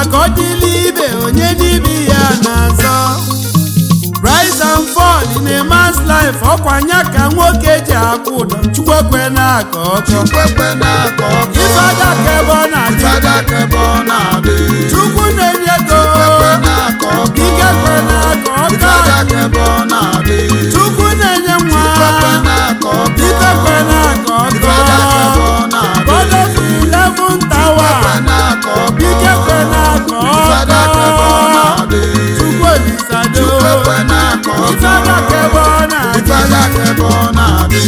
maka ọ dịla ibe onye n'ibe ya na-azọ rise and fall in a man's life ọkwanya ka nwoke ji akwụ ụdọ chukwekwe na-aka ọkọ Chukwekwe na-akọ ọkọ. ifeada ka ebe ọ na-adị Ifeada ka ebe ọ na-adị. chukwu na-enye ego Chukwekwe na-akọ ọkọ. ike kwe na-aka ọka Ifeada ka ebe ọ na-adị. chukwu na-enye nwa Chukwekwe na-akọ ọkọ. ike kwe na-aka Ifeada ka ebe ọkọ ọ na-adị. God of eleven tower Chukwekwe na-akọ ọkọ. ike kwe na-aka Ifeada ka ebe ọ ọkọ na-adị. chukwu olisado Chukwekwe na-akọ ọkọ. ifeada ka ebe ọ na-adị Ifeada ka ebe ọ na-adị.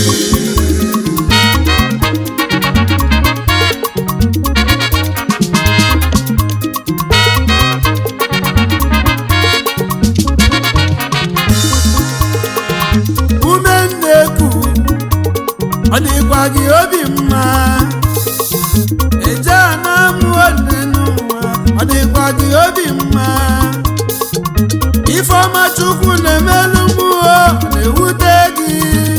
ume nneku ọ dịkwa gị obi mma eje na amụ ole n'ụwa ọ dịkwa gị obi mma ifeọma chukwu na-emelu mmụọ na-ewute gị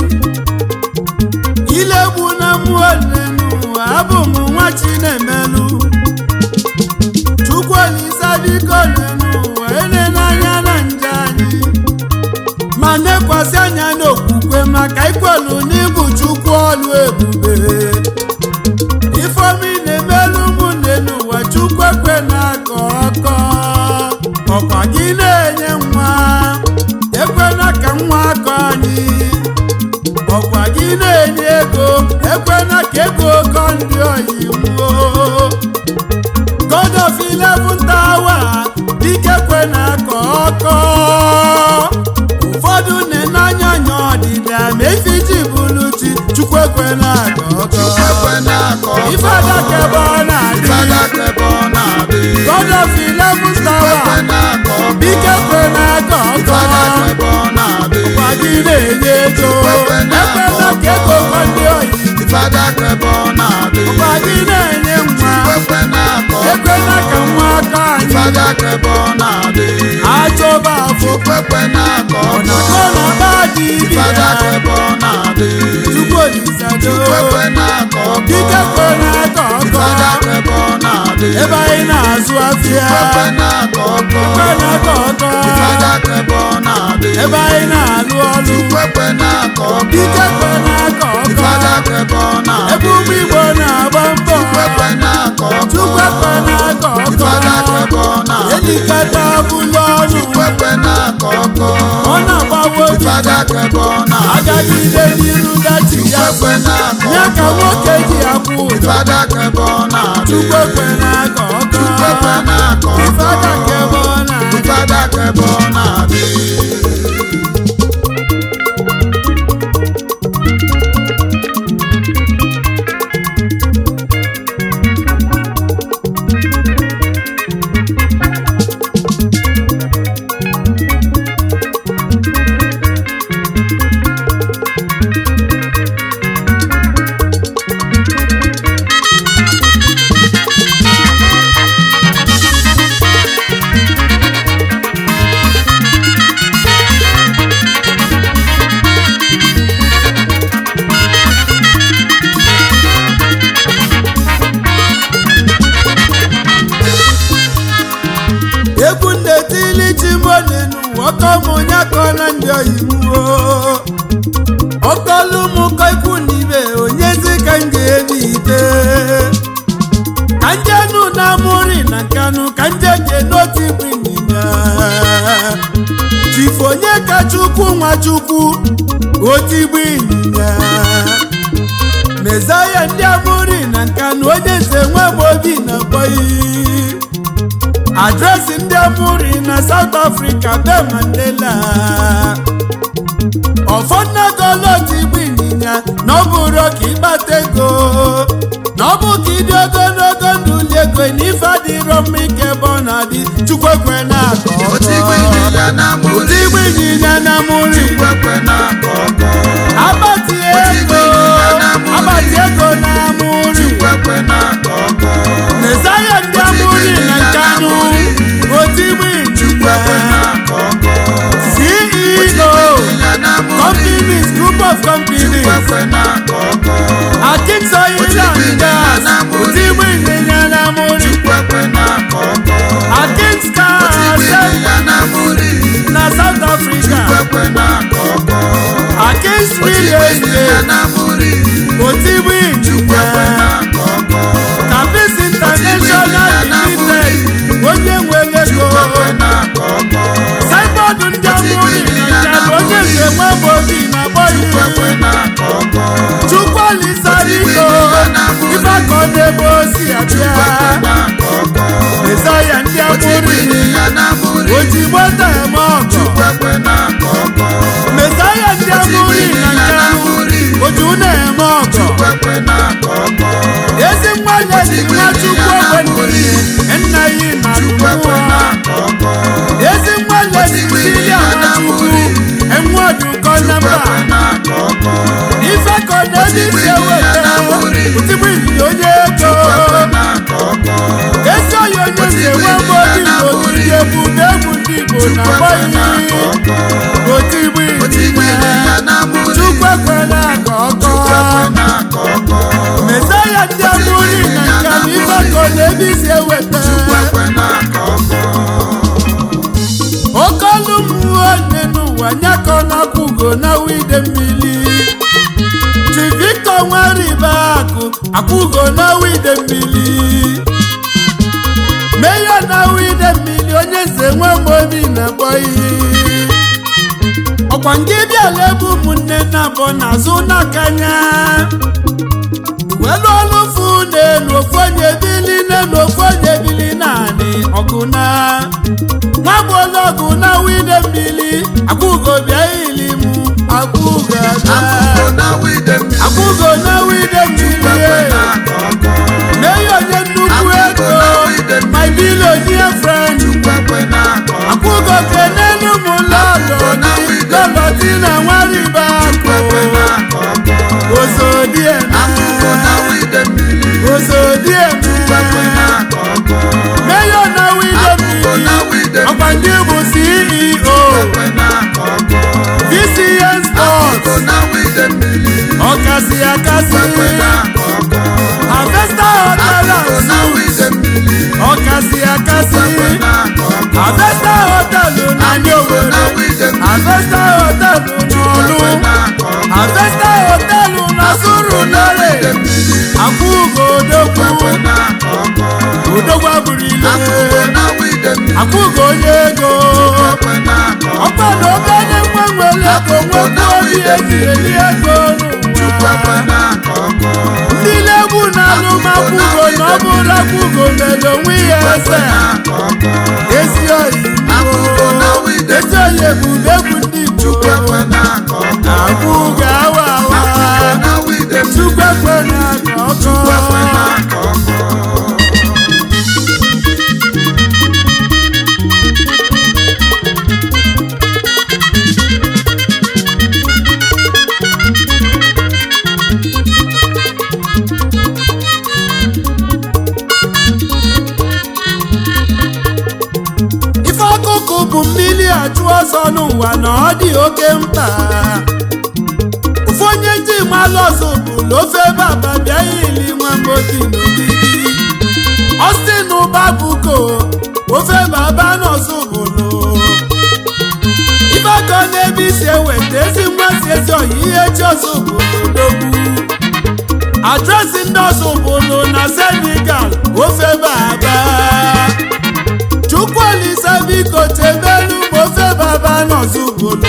ilegbu na mmụọ ole n'ụwa abụ m nwa chi na-emelu chukwu olisa biko ole n'ụwa ele n'anya na nje anyị ma nekwasị anya n'okwukwe maka ikwelu n'ịbụ chukwu ọlụ ebube ifeomi na-emelu ụmụnne n'ụwa chukwu ekwe na-akọ ọkọ ọkwa gị na-enye nwa ekwena ka nwa akọ anyị ọkwa gị na-enye ego ekwena ka ego kọ ndị oyibo God of eleven tower dike kwe na-akọ ọkọ ụfọdụ na-enanya anya ọdịda ma efi ji bụrụ chi chukwu ekwe na-akọ ọkọ Chukwekwe na-akọ ọkọ. ife adaka ebe ọ na-adị Ifeada ka ebe ọ na-adị. God of eleven Chukwekwe tower na-akọ ọkọ. dike kwe na-akọ ọkọ Ifeada ka ebe ọ na-adị. gwa gị na-enye ego ekwela ka ego kọ ndị oyi Ifeada ka ebe ọ na-adị. gwa gị na-enye nwa Chukwekwe na-akọ ọkọ. ekwela ka nwa aka anyị Ifeada ka ebe ọ na-adị. achọba afọ Chukwekwe na-akọ ọkọ. ọnakọ na ba dị ibi Ifeada ka ya ebe ọ na-adị. chukwu olisado Chukwekwe na-akọ ọkọ. dike kwe na-akọ Ifeada ọkọ ka ebe ọ na-adị. ebe anyị na-azụ afịa Chukwekwe na-akọ ọkọ. kwe na-akọ ọkọ Ifeada ka ebe ọ na-adị. ebe anyị na-alụ ọlụ Chukwekwe na-akọ ọkọ. dike kwe na-akọ ọkọ Ifeada ka ebe ọ ebe na-adị. ụmụ igbo na-agba mbọ Chukwekwe na-akọ ọkọ. chukwu ekwe na-akọ Ifeada ka ebe ọkọ ọ na-adị. elikata bụlụ ọnụ Chukwekwe na-akọ ọkọ. ọ na-agbawo obi Ifeada ka ebe ọ na-adị. agagide n'iru dachi ya Chukwekwe na-akọ ya ka ọkọ. nwoke ji akwụ ụdọ Ifeada ka ebe ọ na-adị. chukwu ekwe na-akọ ọkọ Chukwekwe na-akọ ọkọ. ifeada ka ebe ọ na-adị Ifeada ka ebe ọ na-adị. egwu ndetili chimonenu ọkọmụnya kọna ndị oyibo ọkọlụ mụkọ ikwu na ibe onyezi ka m ga-ebi ite ka njenu na amụri na nkanụ ka nje je n'otu ibu ịnyịnya chifu onye ka chukwu nwa chukwu otu igbu ịnyịnya mezaya ndị amụri na nkanụ onye nze nwe m obi na bọyi adresị ndị amụri na South Africa be Mandela ọfọdụnagoloti igbu ịnyịnya na ọ bụrụ ka ịkpata ego na ọ bụ ka ịdị ogologo ndụ li ego na ife adịrọ mma ike ebe ọ na-adị chukwu ekwe na-akọ Otu igwe ọkọ ịnyịnya na ụdị amụrị. igbu ịnyịnya na amụri Chukwekwe na-akọ ọkọ. agbati ego agbati ego na amụri Chukwekwe na-akọ ọkọ. mezaya ndị amụri na nkanụ otu igbu Chukwekwe ịnyịnya na-akọ ọkọ. CEO Ịnyịnya na amụrị. companies group of companies Chukwekwe na-akọ ọkọ. Akinsoy Otu igwe Land ịnyịnya Gas na amụrị. ụdị igbu ịnyịnya na amụri Chukwekwe na-akọ ọkọ. steeti otigbu Chukwu ekwe injinia na-akọ ọkọ. Kapis International Limited onye nwere ego Chukwu ekwe na-akọ ọkọ. saibọọdụ ndị amụrụ ịnyacha bụ onye nke nwe bụ obi na-akpọ Chukwu ekwe iri na-akọ ọkọ. chukwu olisaliko ife aka ọ na-ebe osi abịa Chukwu ekwe na-akọ ọkọ. mesaya ndị Otigbu amụrụ ịnyịnya na-amụrị. ojigbo eme ọgọ Chukwu ekwe na-akọ ọkọ. mesaya ndị amụrụ ịnyacha oju na-eme ọgọ Chukwu ekwe na-akọ ọkọ. ezi nwa lezi nwa chukwu ogbenye nna yi na Chukwu ekwe mmụọ na-akọ ọkọ. ezi nwa lezi siri amachukwu enwe ọdụkọ na mba Chukwu ekwe na-akọ ọkọ. ife ka ọ na-eji si eweta otigbu ili onye ego Ekwe na-akọ ọkọ. ezi oyi onye si enwe mgbe obi igbo tiri ebube egwu ndị igbo na agbaghị otigbu Otigbu ili ịnyịnya na-amụrị. chukwu ekwela ka ọkọ Ekwe na-akọ ọkọ. mesaya ndị amụrụ na nke na ife ka ọ na-ebi si eweta Ekwe na-akọ ọkọ. oke ọlụ mmụọ nne n'ụwa nyakọ na-akwụgo na wide mmiri chi victor nwaribe akụ akwụgo na wide mmiri meya na wide mmiri onye nze nwe obi na-akpọ iyi ọkwa nke bịala ebe ụmụnne na abụọ n'azụ n'akanya welu ọlụfu n'elu ofu onye bili n'elu ofu onye bili naanị ọgụ na nwa bụ onye ọgụ na wide mmiri akwụgo bịa ili m akwụgo Akụkọ abịa na wide mmiri. akwụgo na wide mmiri Ekwe na-akọ ọkọ. mee ya onye nnukwu ego my billionaire friend Ekwe na-akọ ọkọ. akwụgo kenelu m lọlọ lọlọ di na nwaribe akụ Ekwe na-akọ ọkọ. ozodieme Akụkọ na wide mmiri. ozodieme Ekwe na-akọ ọkọ. meyo na wide Akụkọ na mmiri wide ọkwa mmiri. ndị bụ ceo Ekwe na-akọ ọkọ. vcn sports Akụkọ na wide mmiri. ọkasị akasị Ekwe na-akọ ọkọ. harvester hotel Akụkọ and na suites wide mmiri. ọkasị akasị Ekwe na-akọ ọkọ. harvester hotel na ndị Akụkọ na owere wide mmiri. harvester hotel n'ọlụ Ekwe na-akọ ọkọ. harvester hotel na suru lere Wide mmiri. akwụgo odogwu Ekwe na-akọ ọkọ. odogwu abụrụ Akụkọ ile na wide mmiri. akwụgo onye ego Ekwe na-akọ ọkọ. ọkwa na obere nwa nwere ego nwekwa obi eji eri ego Ekwe n'ụwa na-akọ ọkọ. ndị na-egwu na alụmakwụgo na ọ bụrụ akwụgo mere onwe ya eze na-akọ ọkọ. ezi oyi Akụkọ na wide ezi oyi ebube egwu ndị Igbo Ekwe na-akọ ọkọ. akwụgo awa awa Akụkọ na wide chukwu ekwe na-akọ Ekwe ọkọ na-akọ ọkọ. ife ọkụkụ bụ mmiri achụ ọsọ n'ụwa na ọ dị oke mkpa ofu onye ndị malụ ọzọ bụlụ ofe baba bịa ili nwa mgbobi n'ogidi ọstin ụba buko ofe baba n'ọzọ bụlụ ife aka ọ na-ebe isi eweta ezi mmasị ezi ọyị ihe chi ọzọ bụlụ dogbu adresị ndị ọzọ bụlụ na senegal ofe baba chukwuolise biko chebelu ma ofe baba n'ọzụbụlụ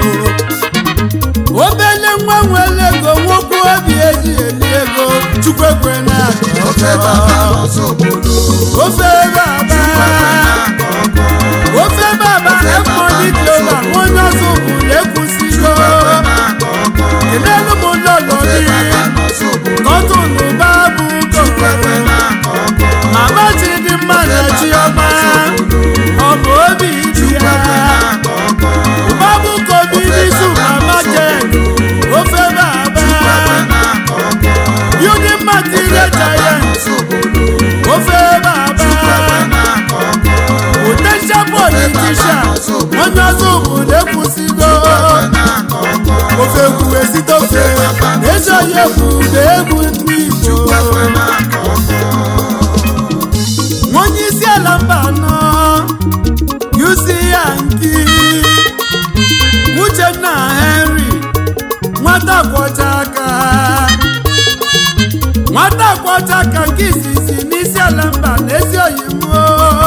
obele nwa nwere ego nwokwu obi eji eli ego chukwekwe na Ofe baba n'ọzọ obodo. ofe baba Na-akọ ọkọ. ofe baba ekmoni global onye ọzụbụlụ ekwusigo Na-akọ ọkọ. kelelu m lọlọ Ofe gị baba n'ọzọ obodo. kọtụlụ babu Ekwe na-akọ ọkọ. mama chidimma na chiọma ọ bụ obi dị ya Na-akọ ọkọ. Babu kobi bisu mama jen ofe baba Na-akọ ọkọ. building material giant N'ọzọ obodo. ofe baba Na-akọ ọkọ. potential politician onye ọzọ obodo ekwusigo Na-akọ ọkọ. ofe kwuwe site ofe ezi onye kwude egwu ndị Igbo Ekwe na-akọ ọkọ. onye isi ala mba anọ yusi ya nki uchenna henry nwata kwọcha ka nke izizi n'isi ala mba na ezi oyi mmụọ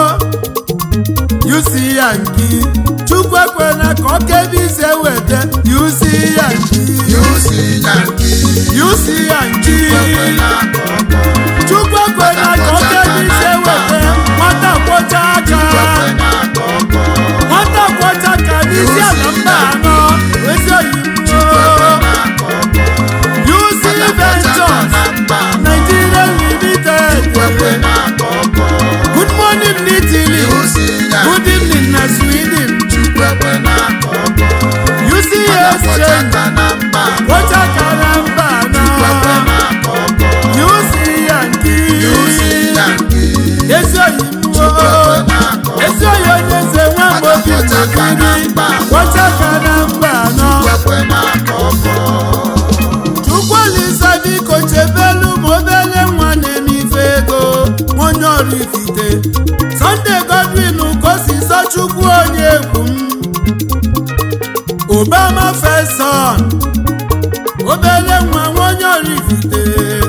yusi ya nki chukwu ekwela ka ọ kebe ise weta yusi ya nki yusi yanki yusi ya nki ekwela ka ọkọ chukwu ekwela ka ọ kebe ise weta nwata kwọcha aka ekwela ka ọkọ nwata kwọcha aka n'isi ala mba anọ ezi oyi mmụọ ekwela ka ọkọ yusi ventures na mba nigeria limited ekwela ka ọkọ good morning n'italy yusi good yanki evening na sweden ekwela ka ọkọ uc exchange ọchaka na mba kwọcha aka na mba anọ ekwela ka ọkọ yusi yanki yusi yanki ezi oyi mmụọ ekwela ka ọkọ ezi oyi onye nze nwa mgbe obi mgbekiri kwọcha aka na mba anọ ekwela ka ọkọ chukwulisa biko chebelu ma obele nwa na-eme ife ego onye ọrụ ifite Sunday Godwin kosiso chukwu onye egwu m Obama feson obele nwa onye ọrụ ifite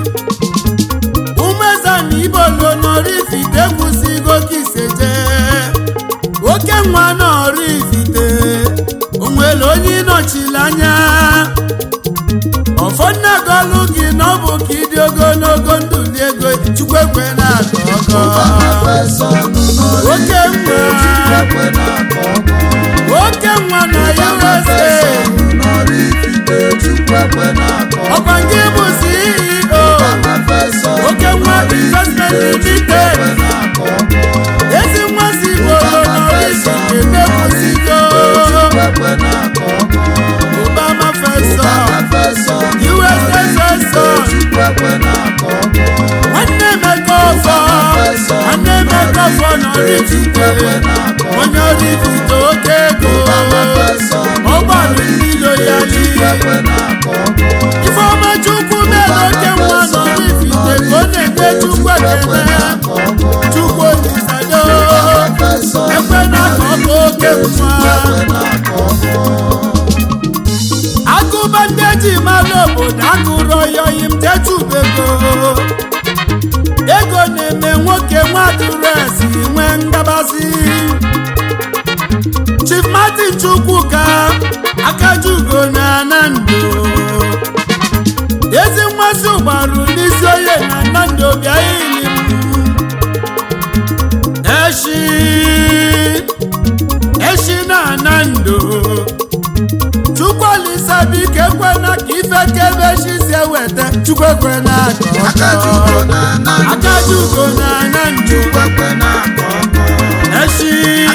umezana ibolo n'ọrụ ifite kwụsịgo kiseje oke nwa n'ọrụ ifite onwere onye ịnọchiri anya ọfọdụ agọlụ gị na ọ bụ ka ịdị ogologo ndụ dị ego chukwu ekwe na-atọ ọkọ oke nwa oke nwa na USA ọkwa nke bụ CEO oke nwa investment limited ezi nwa si bolo n'orisi emekwusigo Obama fesọ USA fesọ nwanne emeka ọfọ nwanne emeka ọfọ n'orifite onye orifite oke ego ọgbalụ ndị loyali ifeọma chukwu mere oke nwa n'orifite ka ọ na-enye chukwu ekele chukwu olisado ekwe na ka ọ bụ oke nwa agụba ndị eji mara obodo agụrụ oyoyi m tetubego ego na-eme nwoke nwaduresi nwee ngabasị chief martin chukwuka akajugo na nando ezi mmasị ụgbarụ n'isi onye na nando bịa ili m eshi eshi na nando chukwuolisa biko ekwena ka ife kebe chi si eweta chukwu ekwena ka ọkọ akajugo na nando eshi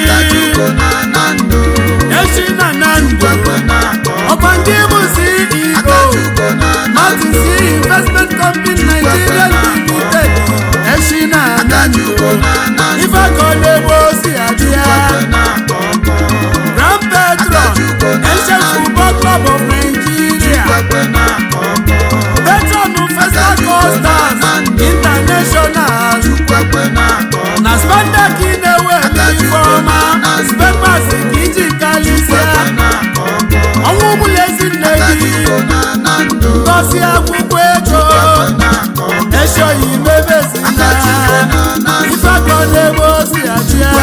eshi na nando ọkwa ndị bụ ceo martin c investment company nigeria limited eshi na nando ife ka ọ na-ebe osi adịa grand patron ancient football club of nigeria patron festa costas international na spandex na-eweta ifeọma spepas ka iji kalisia ọnwụ bụla ezi nne gị ngosi akwụkwọ ego eshoyi mebezina ifeakọ n'ebe osi adịa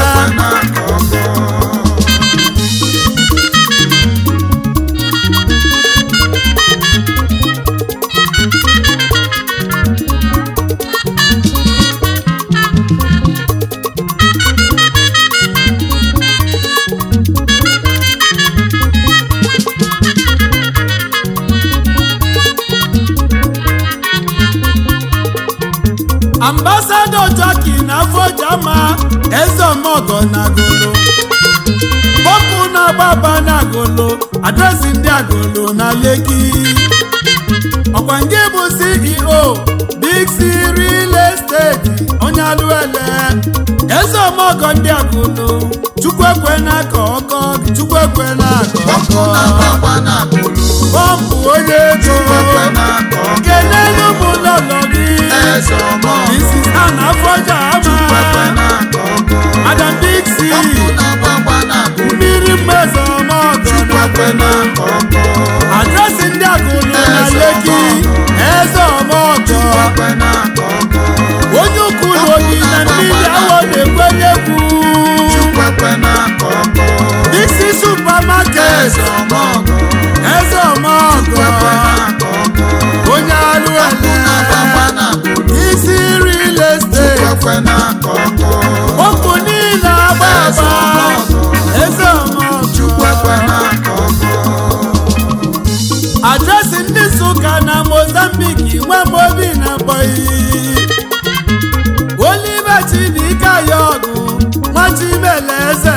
ambasado jaki na fojama ezeomogo na agolo bọpụ na-agbaba na agolo adresị ndị agolo na leki ọkwa nke bụ ceo big c real estate onye alụele ezeomogo ndị agolo chukwu ekwe na aka ọkọ chukwu ekwe na aka ọkọ bọmpụ onye ego kelelu m lọlọ gị Mrs. Anna Foja ama Madam Dixie mmiri mmezo ọmọgọ adresị ndị agụlụ na Leki eze ọmọgọ iyi Oliver Chibika ya ọgụ Nwachibeleze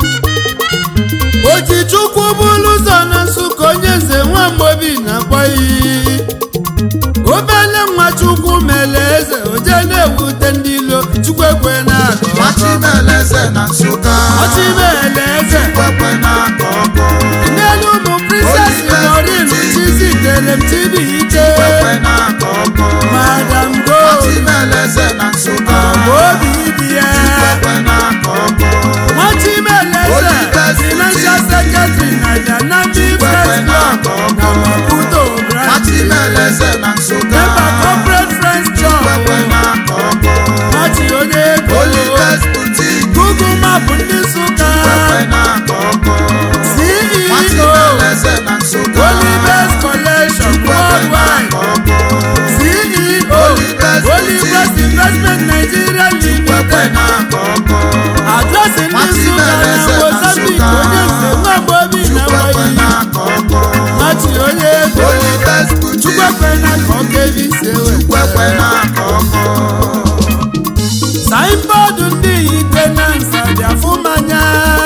Ojichukwu bụrụ ụzọ na Nsụka onye nze Nwamgbobi na-akpọ iyi obele Nwachukwu mere eze oje na-ewute ndị ilo Chukwu ekwe na-akọ Nwachibeleze na Nsụka Ọchịmeleze Chukwekwe na-akọ ọkọ n'elu ụmụ princess Maureen Chizitere m Chibuike Chukwekwe na-akọ ọkọ Madam Go Nwachibeleze na Nsụka obi dị ya Chukwekwe na-akọ ọkọ Nwachimeleze financial secretary na Dynamic Friends Club na Maputo branch Nwachibeleze na Nsụka member corporate friends Chukwekwe club na-akọ ọkọ Nwachi onye ego Olives Boutique Google map ndị Nsụka Chukwekwe na-akọ ọkọ CEO Nwachibeleze na Nsụka Olives Collection Chukwekwe Worldwide na-akọ ọkọ CEO Olives Olives Investment Nigeria Chukwekwe Limited na-akọ ọkọ adresị ndị Nsụka na Mozambique onye nze Nwamgbobi na Chukwekwe Nwayi na-akọ ọkọ Nwachi onye ego Olives Boutique Chukwekwe na ka ọ ga-ebi ise Chukwekwe weta na-akọ ọkọ saịnbọọdụ ndị itenansa bịafụ mmanya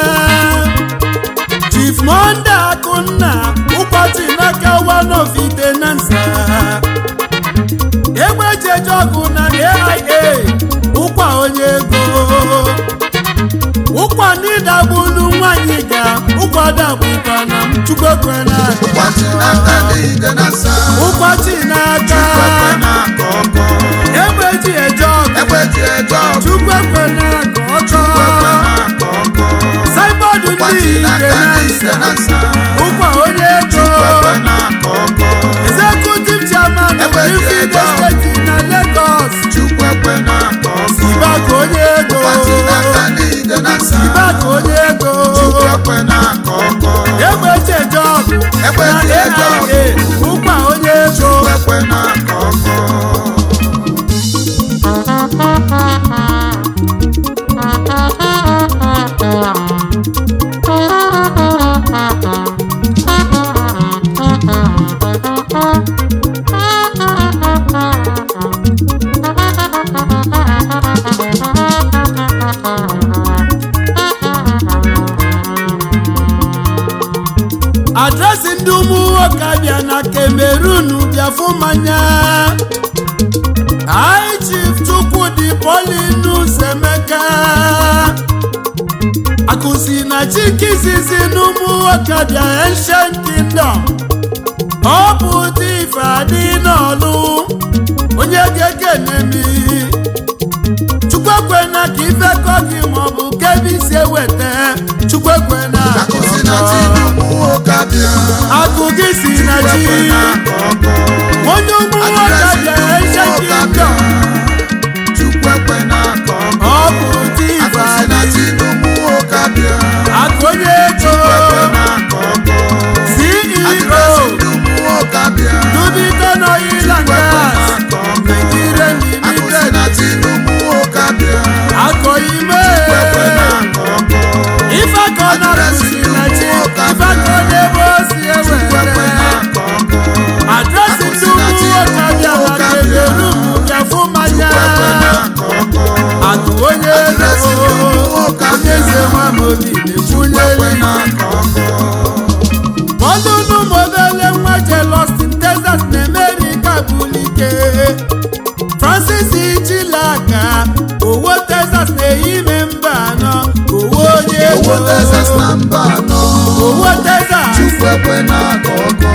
Chief Monde Akụnna ụkọchị n'aka one of itenansa egbejeje ọgụ na AIA ụkwa onye ego ụkwa ndị dagbulu nwanyị ga ụkwa dagbukwa na m Chukwekwe na Ụbọchị n'aka n'ide na nsa ụkọchị n'aka Chukwekwe na-akọ ọkọ egbeji eje ọgụ Egbe ji eje ọgụ Chukwekwe na ka ọkọ Chukwekwe na-akọ ọkọ saịbọọdụ ndị Ụbọchị n'aka n'ide na itenansa nsa ụkwa onye ego Chukwekwe na-akọ ọkọ executive chairman of Ebe dị Ifeanyi ego. steeti na Lagos Chukwekwe na-akọ ọkọ Sibaka onye ego Ụbọchị n'aka n'ide na nsa Sibaka onye ego Chukwekwe na-akọ ọkọ egbe cheje ọgụ Egbe na ji eje ọgụ. AIA ụkwa onye ego Chukwekwe na-akọ ọkọ adresị ndị ụmụ nwoke abịa na Cameroon bịafụ mmanya High Chief Chukwudi Paulinus Emeka akụzi na chikizizi n'ụmụ nwoke abịa Ancient Kingdom ọ bụ ụdị ife adị n'ọlụ onye ga-ekene mi Chukwekwe na ka ife kọ gị maọbụ kebi si eweta Chukwekwe na Akụzi na ti n'ụmụ nwoke abịa akụ gị si na chi Chukwekwe na-akọ ọkọ onye ụmụ nwoke bịara eche kingdom Chukwekwe na-akọ ọkọ ọ bụ ụdị ife Akụzi na adị ti n'ụmụ nwoke abịa akụ onye ego Chukwekwe na-akọ ọkọ CEO Adịrịsị ndị ụmụ nwoke abịa Dubiton Oil and Chukwekwe Gas na-akọ ọkọ Nigeria Akụzi Limited na ti n'ụmụ nwoke abịa akọ ime Chukwekwe na-akọ ọkọ ife akọ na akụzi na chi ife akọ n'ebe o si Chukwekwe ewere na-akọ ọkọ adresị ndị ụmụ nwoke bịa na Cameroon bịafụ mmanya Chukwekwe na-akọ ọkọ akụ onye Adịrịsị ndị ụmụ ego nwoke onye abịa eze Nwamobi Chukwekwe na-ekwunyeli na-akọ ọkọ ọdụnụ modele nwa Austin Texas na America bulike Francis Chilaka owo Texas na-eyime mba anọ owo onye ego Owo Texas na mba anọ owo Texas Chukwekwe na-akọ ọkọ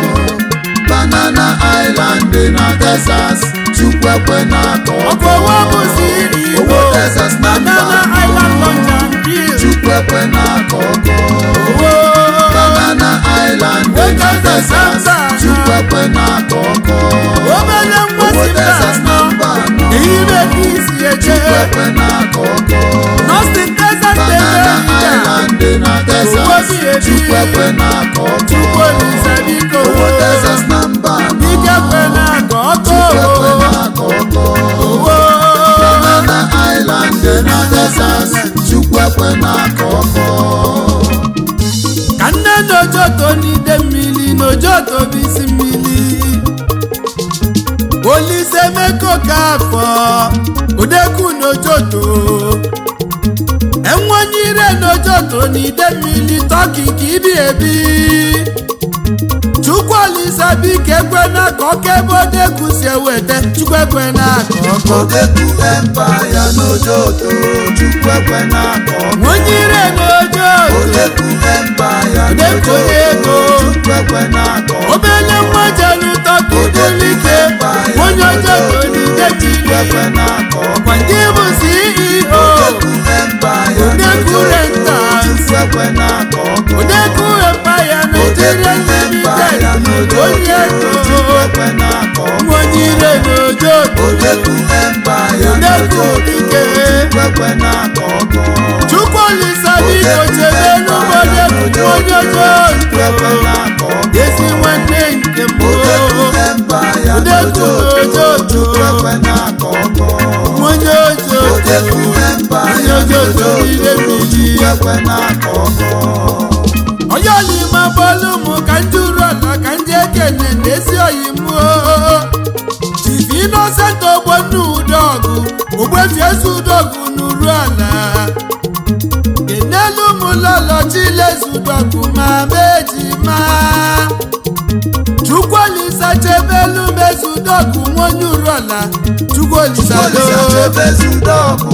Banana Island dị na Texas Chukwekwe na-akọ ọkọ ọkọwa bụzi iri Igbo Owo Texas na mba Banana anọ Island Lunch and Grill Chukwekwe na-akọ ọkọ owo Banana Island dị na Owo Texas Texas na mba anọ. Chukwekwe na-akọ ọkọ obere nwa Owo si mba Texas na anọ mba anọ ehime ka isi eche Chukwekwe na-akọ ọkọ Austin Texas Banana na-eme Island dị na Texas Owo bi ebi. Chukwekwe na-akọ ọkọ Chukwuolisa biko Owo Texas na mba anọ ike kwe na ka ọkọ Chukwekwe na-akọ ọkọ owo Banana Island dị na Texas Chukwekwe na-akọ ọkọ ka nne n'ojoto n'ide mmiri n'ojoto bụ isi mmiri olise meko kafọ odeku n'ojoto enwanyire n'ojoto na ide mmiri tọki ka ibi ebi chukwu olisa biko ekwena ka ọkebe odeku si eweta chukwu ekwena ka ọkọ Odeku empire n'ojoto Chukwu ekwe na-akọ nwanyire n'ojoto Odeku empire Odeku n'ojoto ego. Chukwu ekwe na-akọ obele nwa jelu tọki bulike onye ojoto n'ide Chukwu ekwe mmiri na-akọ ọkwa ndị bụ ceo Odeku empire Odeku n'ojoto rentals. Chukwu ekwe na-akọ odeku empire nigeria Odeku empire limited n'ojoto onye Chukwu ego ekwe na-akọ nwanyire n'ojoto Odeku empire Odeku n'ojoto dike. Chukwu ekwe na-akọ ọkọ chukwu olisa biko chebe n'ụbọdeku onye ojoto ezi nwanne nke mbụ Odeku n'ojoto onye ojoto onye ojoto n'ire mmiri onye olima bọọlụ mụ ka ndị uru ala ka ndị ekene na-esi oyi mụọ chifi inosent ogbonna udogụ ogbefi ezi udogụ n'uru ala kenelu m lọlọ chilezu udogụ ma meji ma chukwuolisa chebelu mezu udogụ nwonye uru ala chukwuolisa do ezi udogụ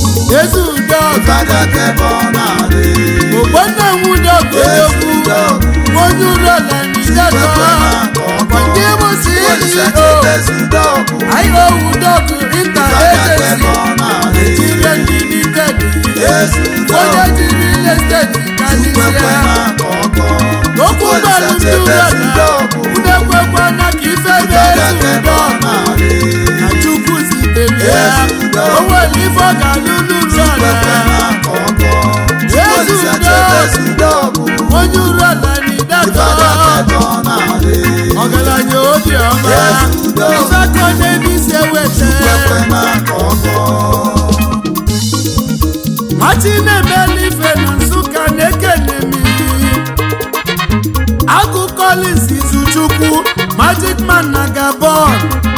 ogbonna nwudogụ egwu nwonye uru ala n'ideto ndị bụ ceo ayo udogụ inter agency nigeria limited onye jiri ile steeti kalisia okwu gbalụ ndị ụlọala udekwekwana ka ife na-ezu ụdọ na chukwu zitere ya o nwere ife ọ ga-alụlụ ụlọala onye ụlọala n'idatọ ọgaranya obiọma ife aka n'ebisi eweta machi na-emela ife na nsụka na-ekene m agụ collins izuchukwu magic man na gabon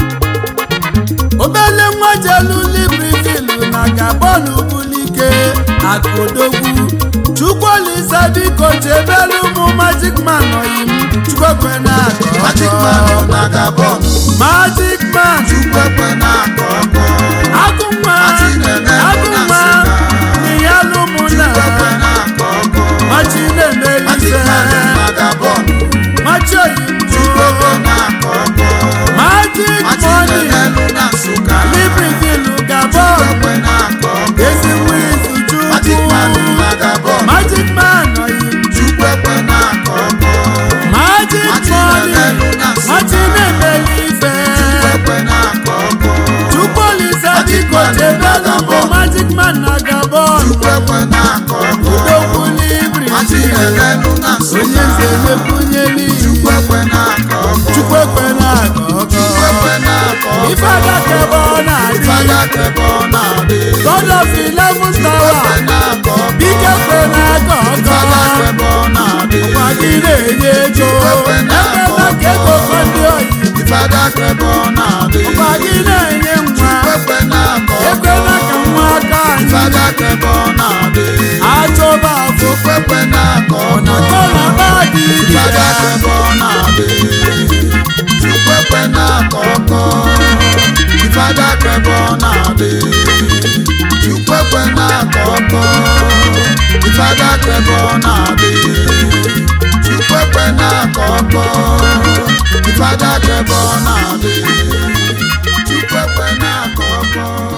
obele nwa jelu libreville na gabon bulike akụdogwu chukwuolisa biko chebelu ụmụ magic man oyim chukwekwe na Magic man ọ na-agabọ magic man Chukwu ekwe na-akọ ọkọ agụnwa Machineme agụnwa niyalụ mụna ekwe na-akọ ọkọ machi na-emeli Magic ife man ọ na-agabọ machi oyimbo ekwe na-akọ ọkọ magic money Machineme na Nsụka libreville gabon ekwe na-akọ ọkọ ezigbo izu Magic man ọ chukwu na-agabọ magic man oyim Chukwu ekwe na-akọ ọkọ magic money Machineme na Nsụka machi na-emeli ife ekwe na-akọ ọkọ chukwuolisa biko chebelu bụ magic man na gabon Chukwu ekwe na-akọ ọkọ odogwu libri Machineme na onye Nsụka nze mekwunyeli Chukwu ekwe na-akọ ọkọ chukwu ekwe na-aga ọkọ Chukwu ekwe na-akọ ọkọ ife adakebe ọ na-adị Fada kebe ọ na-adị god of eleven ekwe tower na-akọ ọkọ bike kwe na-aga Fada ọkọ kebe ọ na-adị gwa gị na-enye ego ekwela ka ego fọdụ oyi Fada kebe ọ na-adị gwa gị na-enye nwa ekwe na-akọ ọkọ ekwela ka nwa aka anyị Fada kebe ọ na-adị achọba afọ ekwe na-akọ na ọkọ kọna ba dị ibe Fada ya kebe ọ na-adị Chukwu ekwe na-akọ ọkọ Fada kebe ọ na-adị Chukwu ekwe na-akọ ọkọ Fada kebe ọ na-adị Chukwu ekwe na-akọ ọkọ Fada kebe ọ na-adị Chukwu ekwe na-akọ ọkọ